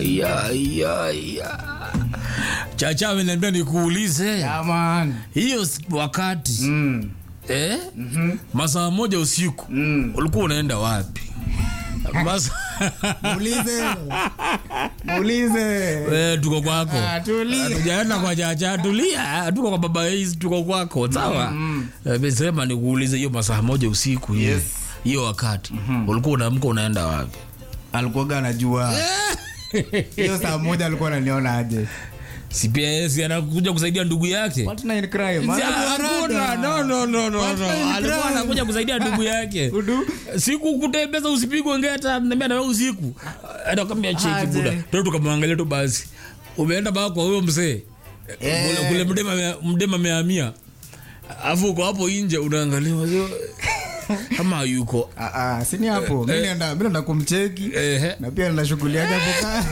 ya, ya, ya. chacha ameniambia nikuulize Yeah, man. hiyo s- wakati Mm. eh? masaa moja usiku Mm. ulikuwa unaenda wapi Masa... Muulize. Muulize. Eh, tuko kwako Ah, tulia. tujaenda kwa chacha tulia tuko kwa baba Ace, tuko kwako sawa Eh, sema nikuulize hiyo masaa moja usiku hiyo Yes. hiyo wakati ulikuwa unaamka unaenda wapi alikuwaga anajua hiyo saa moja alikuwa ananiona aje si pia yeye si anakuja kusaidia ndugu yake Partner in crime. Si, Alikuwa hakuna. rada. No, no, no, no, no. Partner in alikuwa crime. anakuja kusaidia ndugu yake Udu. siku kutembeza usipigwe ngeta nambia nawe usiku atakwambia cheki Aje. buda tu tukamwangalia tu basi umeenda baa kwa huyo mzee Eh. kule, kule mdema mea- mdema meamia afu uko hapo nje unaangalia wazee, kama hayuko Ah, ah, sini hapo mi naenda mi naenda kumcheki Ehe. na pia nina shughuli yake hapo kaa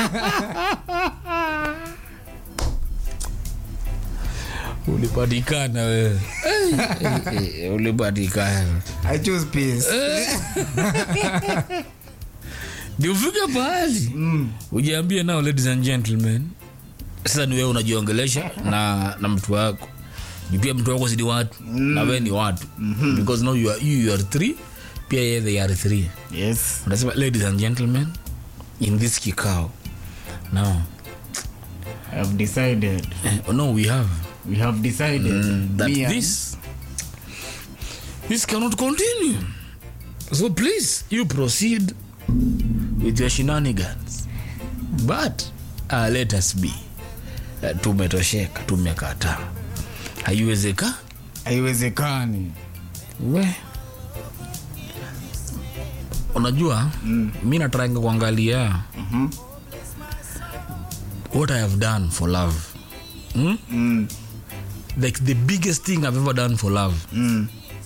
ulipatikana wewe Eh, eh, eh, ulipatikana i choose peace ndio ufike pahali ujiambie nao ladies and gentlemen sasa ni wewe unajiongelesha na na mtu wako Juu pia mtu wako sidi watu na wewe ni watu because now you are, you, you are three pia yeye they are three yes unasema ladies and gentlemen in this kikao now i have decided eh, no we have we have decided that Me and- this this cannot continue so please you proceed with your shenanigans but uh, let us be uh, tumetosheka tumekataa haiwezeka haiwezekani we unajua mm. mi natranga kuangalia Mhm. what i have done for love mm? Mm, like the biggest thing i've ever done for love mm.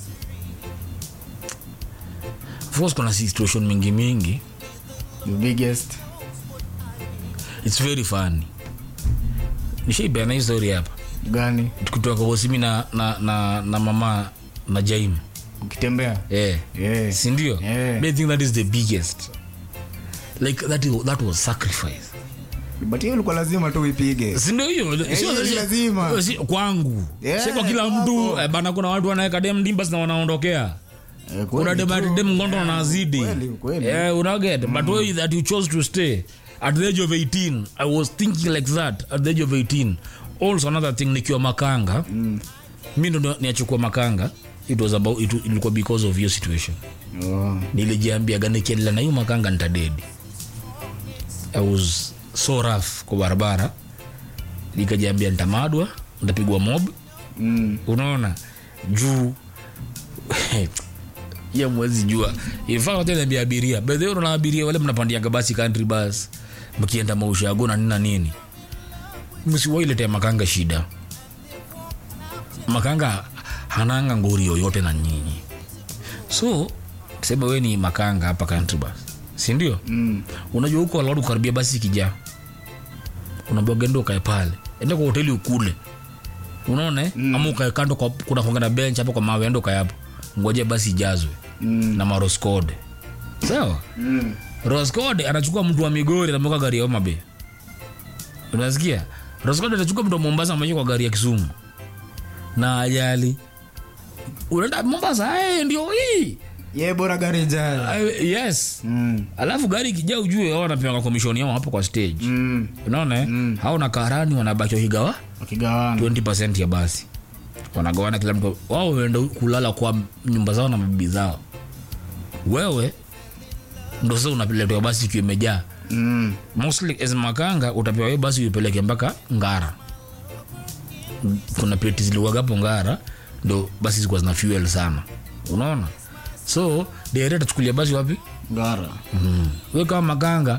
of course kuna situation mingi mingi the biggest its very funny nishaibeana hii story hapa gani tukitoka hosimi na, na, na, na mama na jaim ukitembea yeah. yeah. sindio Yeah. But I think that is the biggest like that, is- that was sacrifice but hiyo ilikuwa lazima tu uipige sindio hiyo Sio- hiyo ni sio- lazima. si- kwangu Yeah, si kwa kila hapo. mtu eh, bana kuna watu wanaweka dem dimbas na wanaondokea Eh, kuna kweli dem tu. dem ngondo wanazidi kweli, kweli. yeah, unaget but way that you chose to stay at the age of 18 i was thinking like that at the age of 18 also another thing nikiwa makanga mm. mi ndo niachukua makanga it was about it, ilikuwa because of your situation Oh. nilijiambiaga nikiendelea na hiyo makanga nitadedi i was so rough kwa barabara nikajiambia nitamadwa nitapigwa mob Mm. unaona juu ya mwezi jua ifaatenambia abiria bedhe na abiria wale mnapandiaga basi country bus mkienda maushago na nini na nini msiwailetea makanga shida makanga hananga ngori yoyote na nyinyi so sema we ni makanga hapa country bus sindio Mm. unajua huko alawadu kukaribia basi ikijaa unaambiwa genda ukae pale enda kwa hoteli ukule unaona mm. ama ukae kando kwa, kuna kuanga na bench hapo kwa mawe enda ukae hapo ngoje basi ijazwe Mm. na maroscode sawa Mm. roscode anachukua mtu wa migori anamweka gari ya omabe unasikia roscode anachukua mtu wa mombasa amesha kwa gari ya kisumu na ajali unaenda mombasa hey, ndio hii ye bora gari jaya Ah, yes mm. alafu gari ikijaa ujue wao wanapewa komishoni yao hapo kwa stage mm. unaona eh? Mm. hao na karani wanabaki wakigawa wakigawana 20 ya basi wanagawana kila mtu wao waenda kulala kwa nyumba zao na mabibi zao wewe ndo sasa unapeletewa basi ikiwa imejaa mm. mostly as makanga utapewa hiyo basi uipeleke mpaka ngara kuna pleti ziliwagapo ngara ndo basi zikuwa zina fuel sana unaona so dere tachukulia basi wapi gara mm. we kama makanga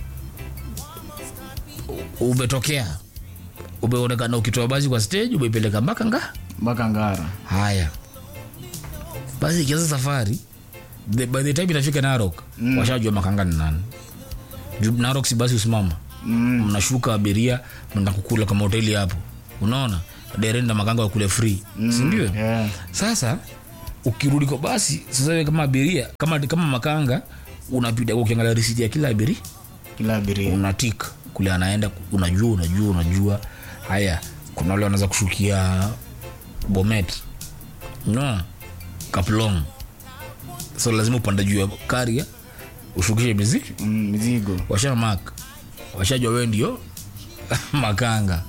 u- umetokea umeonekana ukitoa basi kwa stage umeipeleka mpaka nga mpaka ngara haya basi ikianza safari the, by the time inafika narok mm. washajua makanga ni nani Juu narok si basi usimama mm. mnashuka abiria mna kukula kama hoteli hapo unaona dereni na makanga wakule free mm. sindio yeah. sasa ukirudi kwa basi sasa wewe kama abiria kama, kama makanga unapita ukiangalia risiti ya kila abiria kila abiria unatik kule anaenda unajua unajua unajua haya kuna wale wanaweza kushukia bomet no kaplong so lazima upande juu ya karia ushukishe mizi mm, mizigo washa mak washajua wewe ndio makanga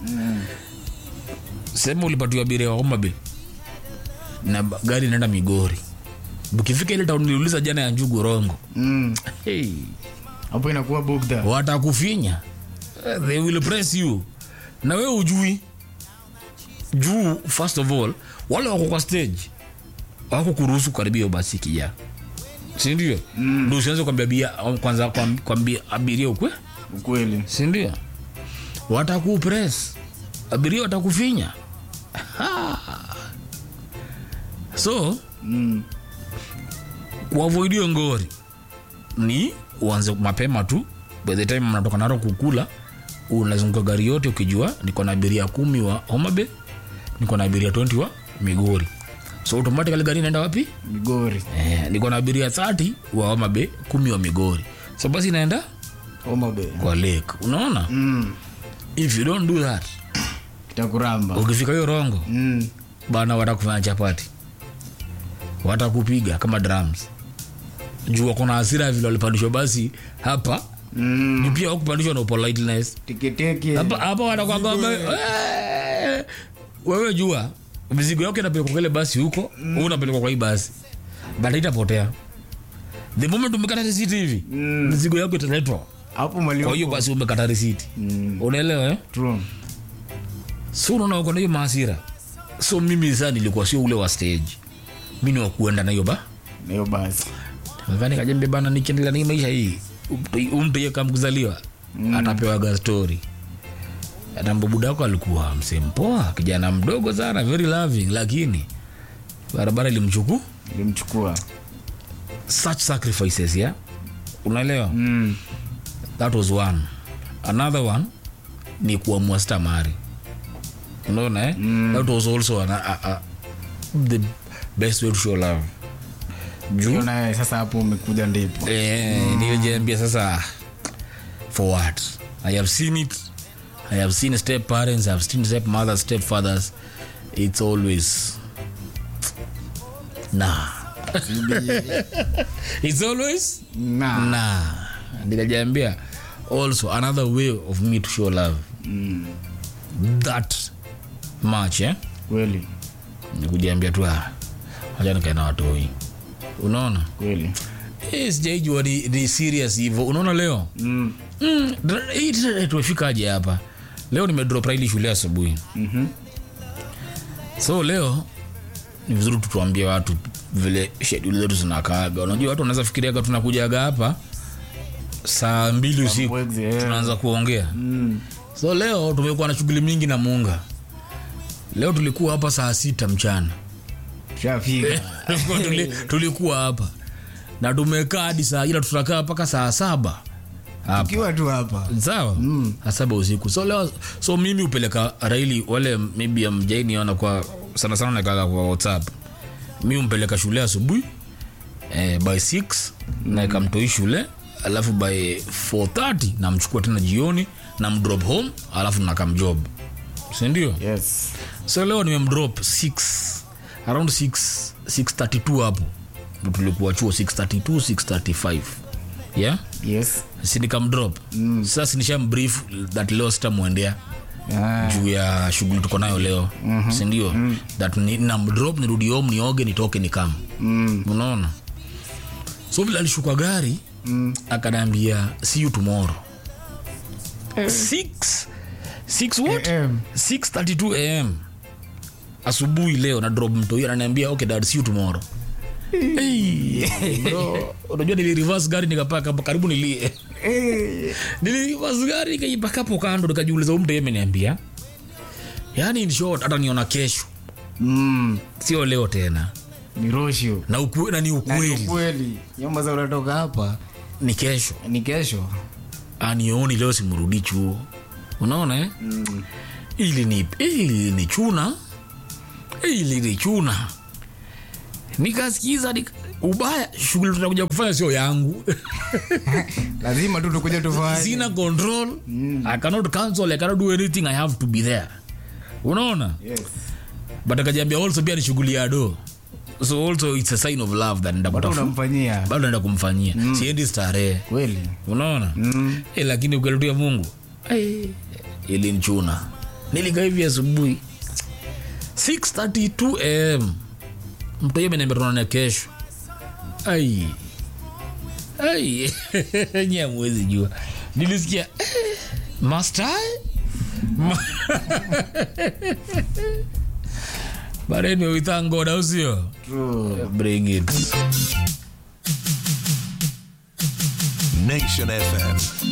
sema ulipatiwa abiria wa Homabay na ba- gari inaenda Migori. Ukifika ile town niliuliza jana ya Njugu Rongo, Mm, hey, hapo inakuwa bugda watakufinya Eh, they will press you na wewe ujui juu. First of all, wale wako kwa stage wako kuruhusu karibia hiyo basi kija, si ndio? Mm. Ndio usianze kuambia bia kwanza kwam- kwambia abiria ukwe ukweli sindio watakupress abiria watakufinya Ha. so mm, kuavoidio ngori ni uanze mapema tu by the time mnatoka naro kukula unazunguka gari yote ukijua niko na abiria kumi wa homabe niko na abiria 20 wa migori so automatically gari inaenda wapi migori eh, niko na abiria 30 wa homabe kumi wa migori so basi inaenda omabe kwa lake unaona mm, if you don't do that kitakuramba ukifika hiyo rongo mm, bana watakufanya chapati watakupiga kama drums juu wako na hasira vile walipandishwa basi hapa mm, juu pia wakupandishwa na politeness teketeke hapa hapa watakwambia "Eh, wewe jua mizigo yako inapelekwa kwa ile basi huko mm. unapelekwa kwa hii basi but itapotea the moment umekata risiti hivi Mm. mizigo yako italetwa hapo mali kwa hiyo basi umekata risiti Mm, unaelewa eh? true so unaona uko na hiyo maasira so mimi saa nilikuwa sio ule wa stage mi ni wa kuenda na hiyo ba na hiyo basi Nadhani kajembe bana nikiendelea na hii maisha hii umpe kama kuzaliwa mm. atapewaga story hata mbabudako alikuwa msempoa kijana mdogo sana very loving lakini barabara ilimchuku ilimchukua such sacrifices ya unaelewa mm, that was one another one ni kuamua stamari unaona eh? mm. that was also an, a, a, the best way to show love juu Hiyo naye sasa hapo umekuja ndipo eh, nilijiambia sasa for what i have seen it i have seen step parents i have seen step mothers step fathers it's always nah it's always na nah nikajiambia also another way of me to show love mm, that much eh? kweli nikujiambia tu ah, acha nikae na watoi unaona kweli Eh, sijaijua ni, ni serious hivyo unaona leo mm, mm, dra- hii tena tumefikaje hapa leo nimedrop raili shule asubuhi mhm, so leo ni vizuri tutuambie watu vile sheduli zetu zinakaaga unajua watu wanaweza fikiriaga tunakujaga hapa saa mbili usiku Wezi, eh. tunaanza kuongea mm, so leo tumekuwa na shughuli mingi na muunga leo tulikuwa hapa saa sita mchana shafika Tulikuwa tuli, tulikuwa hapa na tumekaa hadi saa ila tutakaa mpaka saa saba hapa ukiwa tu hapa sawa mm. saba usiku so leo so mimi upeleka raili wale maybe amjainiona kwa sana sana nakaga kwa whatsapp mi umpeleka shule asubuhi eh, by 6 mm. naekamtoi shule alafu by 430 namchukua tena jioni namdrop home alafu nakamjob sindio yes so leo nimemdrop 6 around 6 632 hapo Ndo tulikuwa chuo 632 635 yeah yes sinikamdrop mm. sasa nishambrief that leo sitamwendea ah, juu ya shughuli tuko nayo leo mm-hmm. sindio mm. that ni, namdrop nirudi home nioge nitoke nikam mm, unaona so vile alishuka gari mm, akanaambia see you tomorrow 6 6 what AM. 632 am asubuhi leo na drop mtoi ananiambia okay dad see you tomorrow Hey, bro, unajua nili reverse gari nikapaka karibu nilie eh, nilirivas gari nikaipaka hapo kando nikajiuliza huyu mtu yeye ameniambia yaani in short hata niona kesho mm, sio leo tena ni roshio na, uku, na ni Na ni ukweli ukweli nyama za unatoka hapa ni kesho ni kesho anioni leo simrudi chuo unaona eh? mm, ili ni ili ni chuna ili ni chuna nikasikiza nika, ubaya shughuli tunakuja kufanya sio yangu lazima tu tukuja tufanye sina control i cannot cancel i cannot do anything i have to be there unaona yes. but akajiambia also pia ni shughuli ya do so also it's a sign of love that nenda Watu kutafuta unamfanyia bado naenda kumfanyia siendi starehe kweli unaona mm. e, lakini ukaletua mungu hey, ilinchuna nilikaa hivi asubuhi 632 am mtu hiyo ameniambia tunaonana kesho ai ai nye mwezi jua nilisikia eh, master Ma- but anyway we thank god au sio bring it Nation FM.